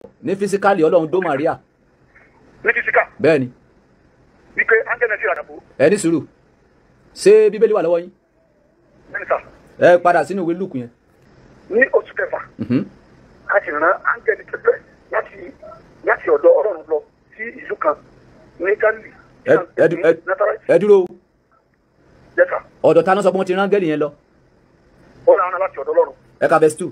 ní fisikali ọlọ́run dó Maria ní fisika bẹ́ẹ̀ ni wípé áńgẹ́lì náà sì ràdàbò ẹ ní sùúrù ṣé bíbélì wà lọ́wọ́ yín mínísà ẹ padà sínú ìwé lùkù yẹn ní oṣù kẹfà Mhm. a sì rán áńgẹ́lì pẹ́pẹ́ láti láti ọ̀dọ̀ ọlọ́run lọ sí ìlú kan ní Gálílì Ẹ- ẹ dú- ẹ- Nátárẹ́tì ẹ dúró o. yẹ́sà ọ̀dọ̀ ta náà sọ pé wọ́n ti rán áńgẹ́lì yẹn lọ ó rán ara láti ọ̀dọ̀ ọlọ́run ẹ ka verse two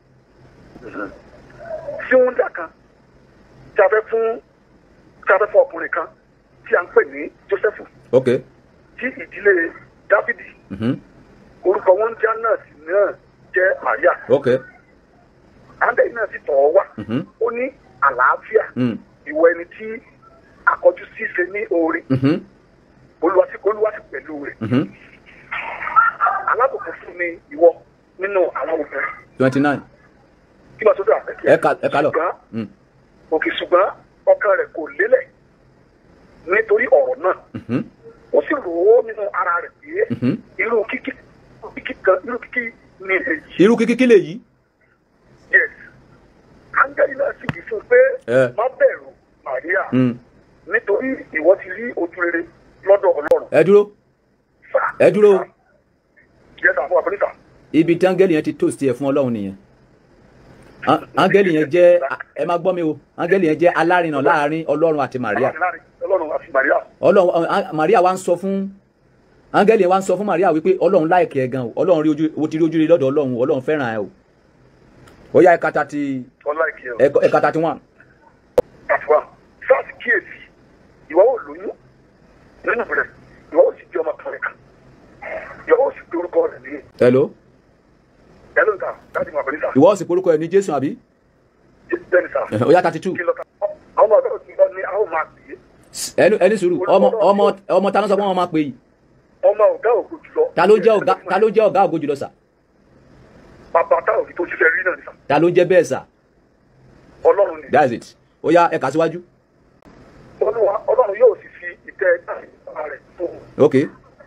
tí ó ń dà kan tí a fẹ́ fún tí a fẹ́ fún ọkùnrin kan tí a ń pè ní Jósẹ́fù ok tí ìdílé Dáfídì Mhm. orúkọ wọn jẹ́ náà sì náà jẹ́ Màríà ok áńgẹ́lì náà sì tọ̀ ọ́ wá Mhm. ó ní àlàáfíà Mm. ìwọ ẹni tí akọjú ṣíṣe ní oore Mhm. olúwa sí olúwa sí pẹ̀lú rẹ̀ Mhm. alábòkú fún ni ìwọ nínú àwọn obìnrin twenty nine kí ló sọ́dọ̀ àpẹkẹ ẹ ka ẹ ka lọ ṣùgbọ́n Mm. òkè ṣùgbọ́n ọkàn rẹ̀ kò lélẹ̀ nítorí ọ̀rọ̀ náà Mhm. ó sì rò ó nínú ara rẹ̀ pé Mhm. irú kíkí kíkí kan irú kíkí ni èyí irú kíkí lè yí yes áńgẹ́lì náà sì wí fún un pé Ẹ. má bẹ̀rù Màríà Mm. nítorí ìwọ ti rí ojú rere lọ́dọ̀ Ọlọ́run ẹ dúró sà ẹ dúró yes àfọ àfẹnìsà ibi tí áńgẹ́lì yẹn ti toast ẹ fún ọlọ́run nìyẹn Á- áńgẹ́lì yẹn jẹ́ ẹ má gbọ́ mi o áńgẹ́lì yẹn jẹ́ alárinà láàrin ọlọ́run àti Maria Ọlọ́run àti Màríà ọlọ́run á- Maria wa ń sọ fún áńgẹ́lì yẹn wa ń sọ fún Maria wípé ọlọ́run láìkẹ́ ẹ gan o ọlọ́run rí ojú o ti rí ojú rí lọ́dọ̀ ọlọ́run o, ọlọ́run fẹ́ràn ẹ o ó yá ẹ̀ka tàti ọlá ìkí ẹ̀ ẹ̀kọ́- ẹ̀ka tàti one àfọwà sáàsì kíyèsí ìwọ ò lóyún nínú rẹ̀ ìwọ ò sì di ọmọ kan rẹ̀ kan ìwọ ò sì pe orúkọ rẹ̀ ní hello ẹlò ta láti mọ àbẹ̀lẹ́sà ìwọ sì porúkọ ẹ ní Jésù àbí bẹ́ẹ̀ni sà Ẹ, ó yá thirty two kí lọ́ta àwọn ọ̀dọ́ òsì lọ ní àwọn máa pè é ẹnu ẹni sùúrù ọmọ ọmọ ọmọ ta ló sọ pé wọn máa pè yìí ọmọ ọ̀gá ògo jùlọ ta ló jẹ́ ọ̀gá ta ló jẹ́ ọ̀gá ògo jùlọ sà bàbá tá òbí tó ṣiṣẹ́ rí náà ní sà ta ló jẹ́ bẹ́ẹ̀ sà ọlọ́run ni that's it ó yá ẹ̀ka síwájú Olúwa- ọlọ́run yóò sì fi ìtẹ́ ìgbà rẹ̀ fún un ok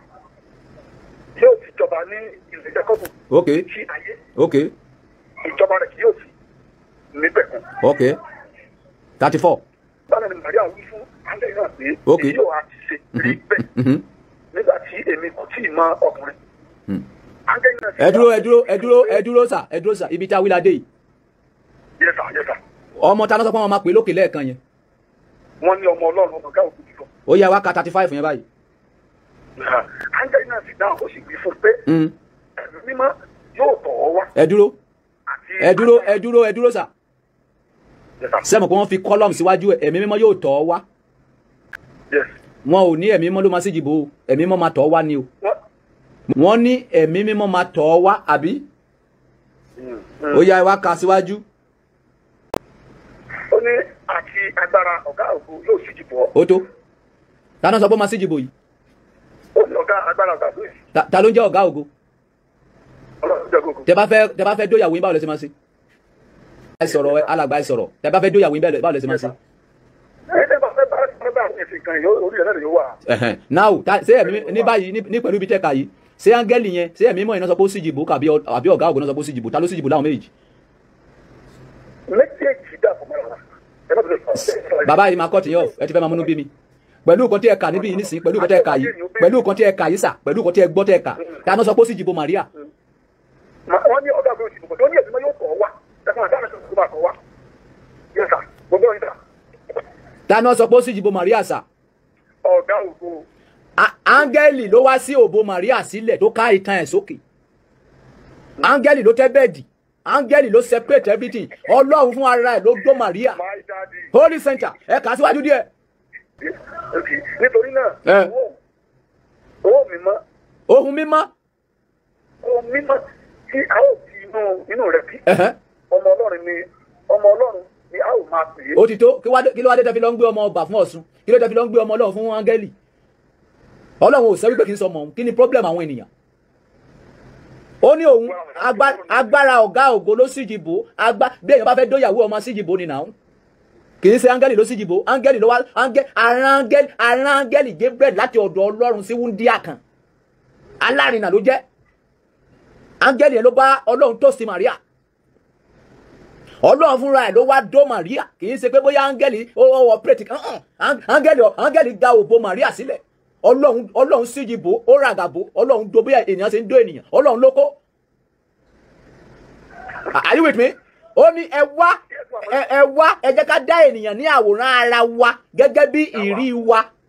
yóò sì jọba ní ilẹ̀ Jákọ́bù ok sí ayé ok ìjọba rẹ̀ kì yóò sì nígbẹ̀kùn ok thirty four báwo ni Màríà wí fún áńgẹ́lì náà pé Ok. èyí yóò á ti ṣe rí bẹ́ẹ̀ Mhm. nígbà tí èmi kò tí ì mọ ọkùnrin. Hmm. áńgẹ́lì náà sì ẹ dúró dá- ẹ dúró ẹ dúró ẹ dúró sà ẹ dúró sà ibi tí a wí la dé yìí Yes sir, yes sir. ọmọ ta ló sọ pé wọn máa pè lókè lẹ́ẹ̀kan yẹn wọ́n ní ọmọ ọlọ́run ọmọ ọ̀gá òkú jùlọ. ó yá wá ka thirty five yẹn báyìí áńgẹ́lì náà sì dáhùn ó sì wí fún un pé Mm. ẹ̀mí mímọ́ yóò tọ̀ ọ́ wá. ẹ dúró àti ẹ dúró ẹ dúró ẹ dúró sà Yes sir. sẹ́mu pé wọ́n fi column síwájú ẹ̀ ẹ̀mí mímọ́ yóò tọ̀ ọ́ wá Yes. wọn ò ní ẹ̀mí mímọ́ ló máa sí ìjìbò o ẹ̀mí mímọ́ máa tọ̀ ọ́ wá ni o wọ́n wọ́n ní ẹ̀mí mímọ́ máa tọ̀ ọ́ wá àbí ó yá ẹ wá ka síwájú ó ní àti agbára ọ̀gá òkú yóò sì jìbọ̀ ọ́. ó tó ta ló sọ pé ó máa sí ìjìbò yìí ó ní ọ̀gá agbára ọ̀gá òkú yìí Ta- ta ló ń jẹ́ ọ̀gá ògo ọlọ́run jẹ́ gbogbo. tẹ bá fẹ́ tẹ bá fẹ́ dóyàwó yín báwo lẹ ṣe máa ṣe ẹ sọ̀rọ̀ ẹ alàgbà ẹ sọ̀rọ̀ tẹ bá fẹ́ dóyàwó yín báwo lẹ ṣe máa ṣe ẹ̀yin tẹ́ bá fẹ́ bá fẹ́ bá àwọn èsì kan yìí orí rẹ̀ náà yóò wà. Ẹ̀hẹ̀n. now ta ṣé ẹ̀mí ní báyìí ní- ní pẹ̀lú ibi tẹ́ka yìí ṣé áńgẹ́lì yẹn ṣé ẹ̀mí mọ̀ iná sọ pé ó sì jìbò àbí ọ- àbí ọ̀gá ògo náà sọ pé ó sì jìbò ta ló sì jìbò láwọn méjì méjèèjì dà fún mẹ́rin ẹ má bẹ̀rẹ̀ sọ. bàbá yìí máa kọ́ tìyàn ẹ ti fẹ́ máa múnú bí mi pẹ̀lú nǹkan tí ẹ kà níbí yìí nísìnyí pẹ̀lú nǹkan tí ẹ kà yìí pẹ̀lú nǹkan tí ẹ kà yìí sà pẹ̀lú nǹkan tí ẹ gbọ́ tí ẹ kà ta ló sọ pé ó sì jìbò Maria Ma- wọ́n ní ọ̀gá òkú yóò sì jìbọ̀ tó ní ẹ̀mí mímọ́ yóò tọ̀ ọ́ wá. ẹ̀fọn àdáhùn tó bá tọ̀ wá. Yes sir. gbogbo ọ̀yìn sà. ta ló sọ pé ó sì jìbò Maria sà ọ̀gá òkú Á- áńgẹ́lì ló wá sí òbò Maria sílẹ̀ tó ká ìtàn ẹ̀ sókè áńgẹ́lì ló tẹ́ bẹ́ẹ̀dì áńgẹ́lì ló separate everything ọlọ́run fún ara ẹ̀ ló dó Maria my daddy. holy center ẹ kà á síwájú díẹ̀ Okay. nítorí náà Ẹ. owó owó mímọ́ ohun mímọ́ owó mímọ́ tí a ó fi inú inú rẹ̀ bí ẹ̀hẹ́n, ọmọ ọlọ́run ni ọmọ ọlọ́run ni a ó máa pè é. ó ti tó kí wá dé- kí ló wá dé tẹ́ fi lọ ń gbé ọmọ ọba fún Ọ̀ṣun kí ló tẹ́ fi lọ ń gbé ọmọ ọlọ́run fún áńgẹ́lì ọlọ́run ò sọ wípé kì í sọ ọmọ òun kí ni problem àwọn ènìyàn ó ní òun agbá- agbára ọ̀gá ògo ló sì jìbò agbá bí èèyàn bá fẹ́ dóyàwó ọmọ sí jìbò ni nàún kì í ṣe áńgẹ́lì ló sì jìbò áńgẹ́lì ló wá áńgẹ́ arán áńgẹ́lì arán áńgẹ́lì Gabriel láti ọ̀dọ̀ ọlọ́run sí wúndíà kan alárinà ló jẹ́ áńgẹ́lì yẹn ló bá ọlọ́run tó sí Maria ọlọ́run fúnra ẹ̀ ló wá dó Maria kì í ṣe pé bóyá áńgẹ́lì ó ó ọ̀pẹ̀rẹ̀tì kan hàn áńgẹ́lì áńgẹ́lì ga òbò Maria sílẹ̀ ọlọ́run ọlọ́run síjì bò ó ràgà bò ọlọ́run dó bóyá ènìyàn ṣe ń dó ènìyàn ọlọ́run ló kó are you with me ó ní ẹ wá ẹ ẹ wá ẹ jẹ́ ká dá ènìyàn ní àwòrán ara wa gẹ́gẹ́ bí ìrí wa